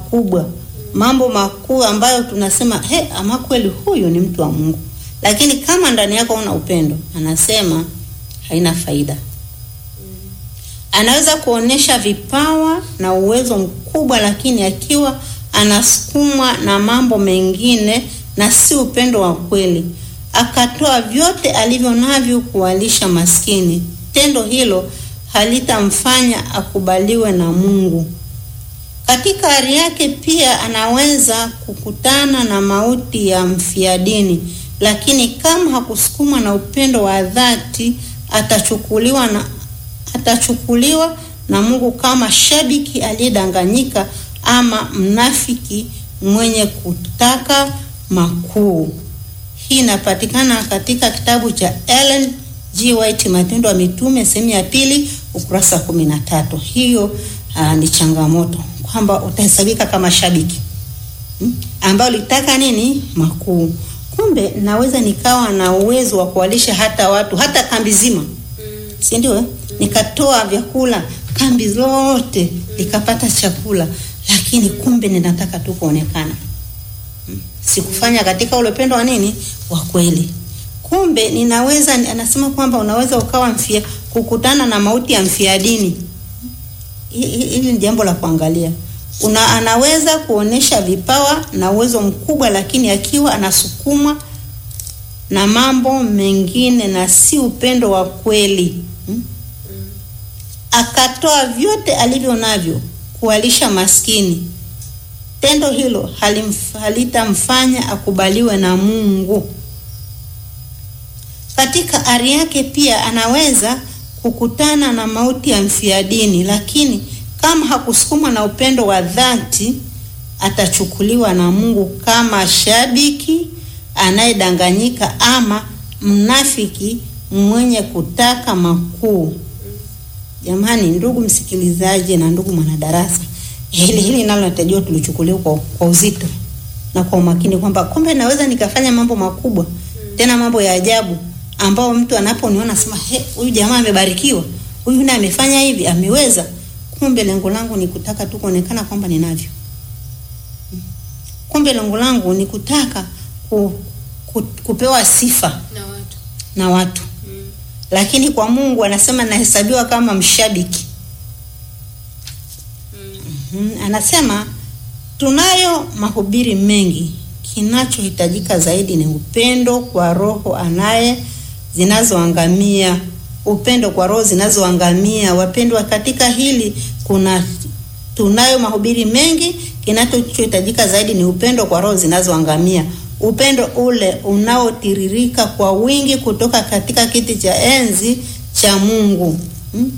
makubwa, mambo makuu ambayo tunasema he, ama kweli huyu ni mtu wa Mungu. Lakini kama ndani yako una upendo, anasema haina faida. Anaweza kuonesha vipawa na uwezo mkubwa, lakini akiwa anasukumwa na mambo mengine na si upendo wa kweli, akatoa vyote alivyo navyo kuwalisha maskini, tendo hilo halitamfanya akubaliwe na Mungu. Katika hali yake pia anaweza kukutana na mauti ya mfia dini, lakini kama hakusukumwa na upendo wa dhati, atachukuliwa na atachukuliwa na Mungu kama shabiki aliyedanganyika ama mnafiki mwenye kutaka makuu. Hii inapatikana katika kitabu cha Ellen G. White Matendo ya Mitume sehemu ya pili ukurasa kumi na tatu. Hiyo uh, ni changamoto kwamba utahesabika kama shabiki hmm, ambao litaka nini makuu. Kumbe naweza nikawa na uwezo wa kuwalisha hata watu hata kambi zima, si ndio? Nikatoa vyakula kambi zote likapata chakula, lakini kumbe ninataka tu kuonekana hmm. Sikufanya katika ule upendo wa nini wa kweli. Kumbe ninaweza, anasema kwamba unaweza ukawa mfia, kukutana na mauti ya mfia dini. Hili ni jambo la kuangalia. Una, anaweza kuonesha vipawa na uwezo mkubwa, lakini akiwa anasukumwa na mambo mengine na si upendo wa kweli hmm? Akatoa vyote alivyo navyo kuwalisha maskini, tendo hilo halitamfanya akubaliwe na Mungu. Katika ari yake pia anaweza kukutana na mauti ya mfia dini, lakini kama hakusukumwa na upendo wa dhati, atachukuliwa na Mungu kama shabiki anayedanganyika ama mnafiki mwenye kutaka makuu. Jamani, ndugu msikilizaji na ndugu mwanadarasa, hili hili nalo natakiwa tulichukuliwa kwa, kwa uzito na kwa umakini kwamba kumbe naweza nikafanya mambo makubwa tena mambo ya ajabu ambao mtu anaponiona sema he, huyu jamaa amebarikiwa, huyu naye amefanya hivi, ameweza. Kumbe lengo langu ni kutaka tu kuonekana kwamba ninavyo. Kumbe lengo langu ni kutaka ku, ku, kupewa sifa na watu na watu mm. lakini kwa Mungu anasema nahesabiwa kama mshabiki Mm. mm. Anasema tunayo mahubiri mengi, kinachohitajika zaidi ni upendo kwa roho anaye zinazoangamia, upendo kwa roho zinazoangamia. Wapendwa, katika hili kuna tunayo mahubiri mengi, kinachohitajika zaidi ni upendo kwa roho zinazoangamia, upendo ule unaotiririka kwa wingi kutoka katika kiti cha enzi cha Mungu hmm?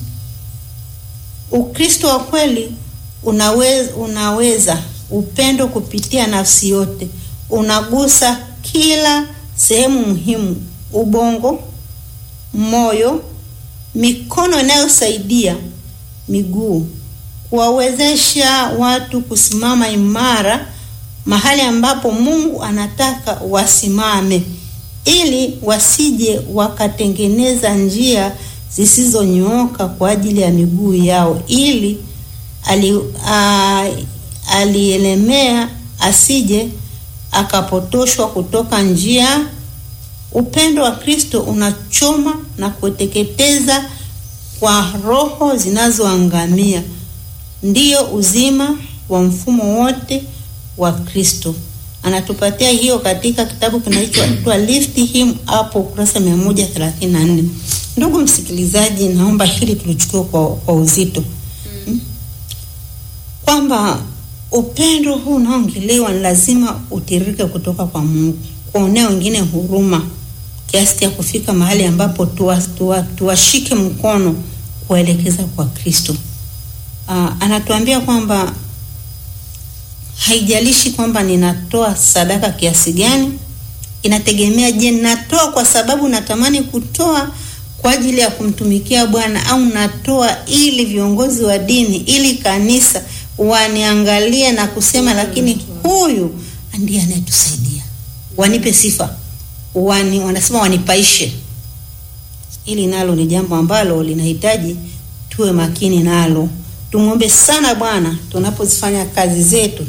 Ukristo wa kweli unaweza, unaweza upendo kupitia nafsi yote, unagusa kila sehemu muhimu: ubongo, moyo, mikono inayosaidia, miguu, kuwawezesha watu kusimama imara mahali ambapo Mungu anataka wasimame, ili wasije wakatengeneza njia zisizonyooka kwa ajili ya miguu yao, ili ali, a, alielemea asije akapotoshwa kutoka njia. Upendo wa Kristo unachoma na kuteketeza kwa roho zinazoangamia, ndiyo uzima wa mfumo wote wa Kristo. Anatupatia hiyo katika kitabu kinachoitwa Lift Him Up, ukurasa 134. Ndugu msikilizaji, naomba hili tulichukue kwa, kwa uzito hmm? kwamba upendo huu unaoongelewa ni lazima utiririke kutoka kwa Mungu, kuonea wengine huruma kiasi cha kufika mahali ambapo tuwashike tuwa, tuwa mkono kuwaelekeza kwa Kristo. Aa, anatuambia kwamba haijalishi kwamba ninatoa sadaka kiasi gani, inategemea, je, natoa kwa sababu natamani kutoa kwa ajili ya kumtumikia Bwana au natoa ili viongozi wa dini, ili kanisa waniangalie na kusema, lakini huyu ndiye anayetusaidia, wanipe sifa, wani, wanasema wanipaishe. Hili nalo ni jambo ambalo linahitaji tuwe makini nalo. Tumwombe sana Bwana tunapozifanya kazi zetu